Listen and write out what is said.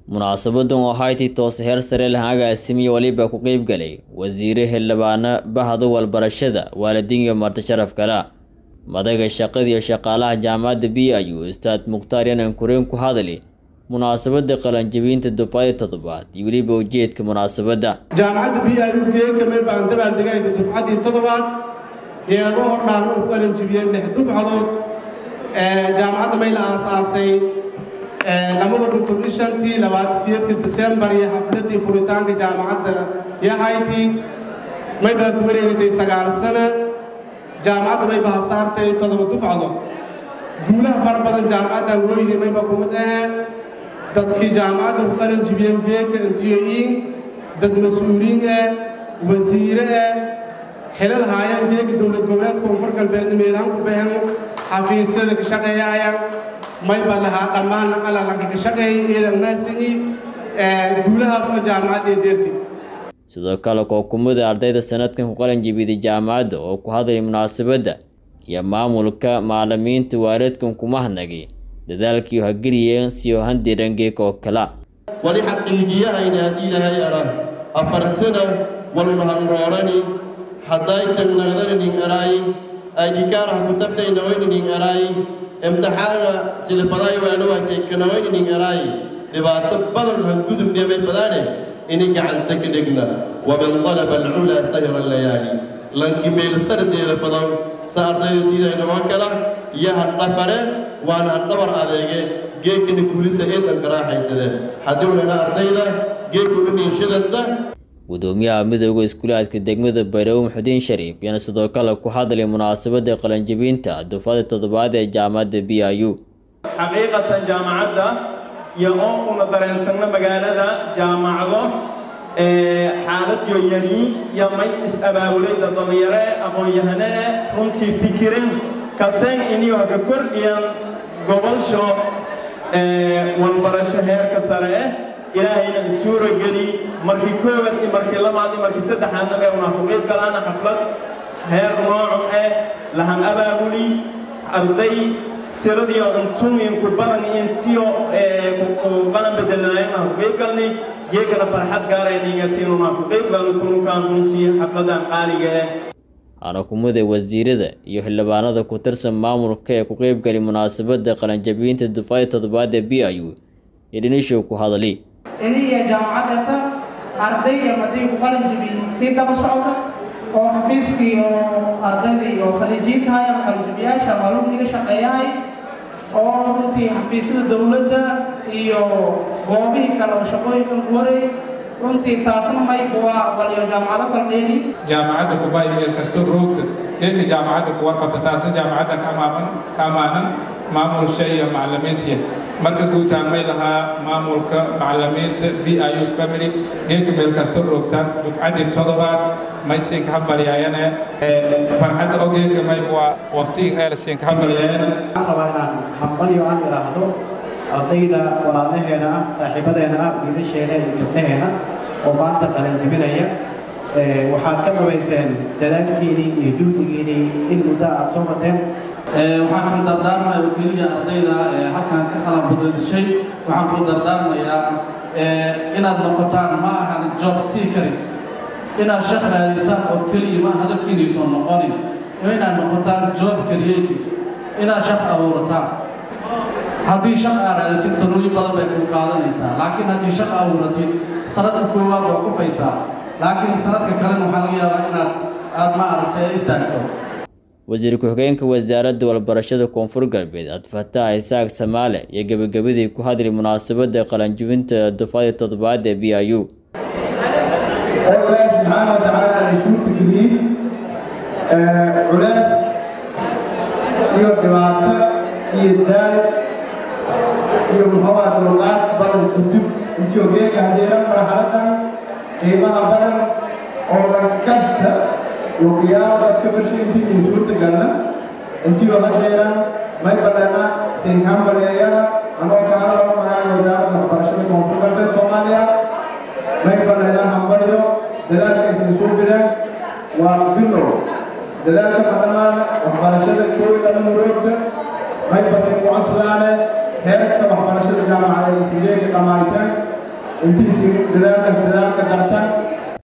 munaasabadan oo ahayti toose heer sare lahan agaasimiye waliba ku qeyb galay wasiire xildhibaano bahda walbarashada waalidiin iyo marti sharaf kala madaga shaqada iyo shaqaalaha jaamacadda b ayuu ustaad mukhtaar yanan kureen ku hadali munaasabada qalanjabinta dufcada toddobaad iyo weliba ujeedka munaasabadda jaamacadda b i u geekamay baan dabaaldegayda dufcaddii toddobaad deedo hordhaan u qalanjibiyeen lix dufcadood jaamacadda may la aasaasay labada kun toban shantii labaatan siyeedka disembar iyo xafladii furitaanka jaamacadda yahayti may baa ku wareegatay sagaal sana jaamacadda may baa saartay toddoba dufcadood guulaha fara badan jaamacaddan wooyidii may baa kumid aheen dadkii jaamacadda ku qalan jibiyeen beeka intiyo-iin dad mas-uuliin ah wasiire ah xilal haayaan beeka dowlad goboleed koonfur galbeedna meelahan ku bahan xafiisyada ka shaqeeyaayaan may baa lahaa dhammaan alalanka ka shaqeeyay iyadan maasini guulahaas oo jaamacadda deerti sidoo kale kookumada ardayda sanadkan ku qalan jibiday jaamacadda oo ku hadlay munaasabadda iyo maamulka maalimiinta waaridkan kuma hadnagay dadaalkii hageliyeen siyo handirangeeka oo kala wali xaqiijiyahayna haddii ilaahay arag afar sana walmahanroorani hadday tagnagdananin araayi aydhikaaraha kutabtaynawaynanin araayi imtixaanka silifadaay waanawaakeykanawayninin araayi dhibaato badan hangudubnebay fadaane ini gacanta ka dhegna waman dalaba alculaa sayra layaali lankimeelsardeela fadan sa ardayda diidaynaoo kala iyo hadhafare waana hadhabar adeege geekana kuulisa eedanka raaxaysadeen haddii ulana ardayda geeka u niinshadanta gudoomiyaha midooda iskuulaadka degmada bayrawe muxudiin shariif yaana sidoo kale ku hadlay munaasabada qalanjabinta dufcada toddobaad ee jaamacadda b i u xaqiiqatan jaamacadda iyo oo una dareensanno magaalada jaamacado xaalad yoyani iyo may is-abaabuleyda dhallinyare aqoon-yahane runtii fikiren kaseen iniyo haka kordhiyan gobolsho walbarasho heerka sare eh ilaahayna isuura geli markii koowaad iyo markii labaad iyo markii saddexaadna ee una ku qeyb galaana xaflad heer noocun eh lahan abaabuli arday tiradiyo intuinku badan intiyo ku badan bedelnaayeen aan ku qeyb galnay geekana farxad gaarayningatinuna ku qeyb galno kulunkaan runtii xafladan qaaliga eh xanakumada wasiirada iyo xildhibaanada ku tirsan maamulka ee ku qeybgali munaasabada qalanjabinta dufcada toddobaad ee b i u ee dhinishow ku hadali iniya jaamacadata ardayda haddii ku qalin jabi sii daba socota oo xafiiskii oo ardayda iyo khaliijiintahay ama qalinjabiyaasha maalumdiga shaqeeyahay oo runtii xafiisyada dowladda iyo goobihii kale oo shaqooyinkan ku wareey runtii taasna mayku waa waliyo jaamacado kala dheeli jaamacadda kubay meel kastoo roogta geedka jaamacadda kuwa qabta taasna jaamacadda ka amaaman ka amaanan maamulsha iyo macalimiintiya marka guutaan may lahaa maamulka macalimiinta b i u family geedka meel kastoo roogtaan dufcaddii toddobaad may siinka hambalyaayane farxadda ogeedka may waa waqtigii eer siinka hambalyaayane waxaan rabaa inaan hambalyo aan idhaahdo ardayda walaalaheena ah saaxiibadeena ah wiilasheena iyo gabdhaheena oo maanta qalanjibinaya waxaad ka dhabayseen dadaalkiinii iyo juhdigiinii in muddo aad soo wateen waxaan kula dardaarmaya oo keliya ardayda halkan ka qalan badadishay waxaan kula dardaarmayaa inaad noqotaan ma ahan job seekers inaad shaq raadisaan oo keliya ma hadafkiinaysan noqonin inaad noqotaan job creative inaad shaq abuurataan haddii shaq aa raadisid sanooyin badan bay kuu qaadanaysaa laakiin haddii shaq abuuratid sanadka koowaad waa kufaysaa laakiin sanadka kalena waxaa laga yaabaa inaad aad ma aragtay istaagto wasiir ku-xigeenka wasaaradda walbarashada koonfur galbeed adfataax isaaq samaale iyo gebagabadii ku hadlay munaasabada qalanjibinta dufcada toddobaad ee b i u oo ilaahi subxaana wa tacaala ay isugu geliyey culays iyo dhibaato iyo daal iyo muxuuha dulqaad badan kudub intii ogeega hadeera marxaladan qiimaha badan oo dhan kasta wakiyaalaad ka barshay intii uu suurtagalna intii oo hadeeran may badana sinkambaleyana anoo ka hadalo magaca wasaaradda waxbarashada koonfur galbeed soomaaliya may badana hambalyo dadaalkaysan soo bidaan waa bilow dadaalka madhamaana waxbarashada koowi dhan muroogda may basin ku codsadaane heerka waxbarashada jaamacada iyo sideega dhammaanitaan intiisi dadaalkas dadaalka darta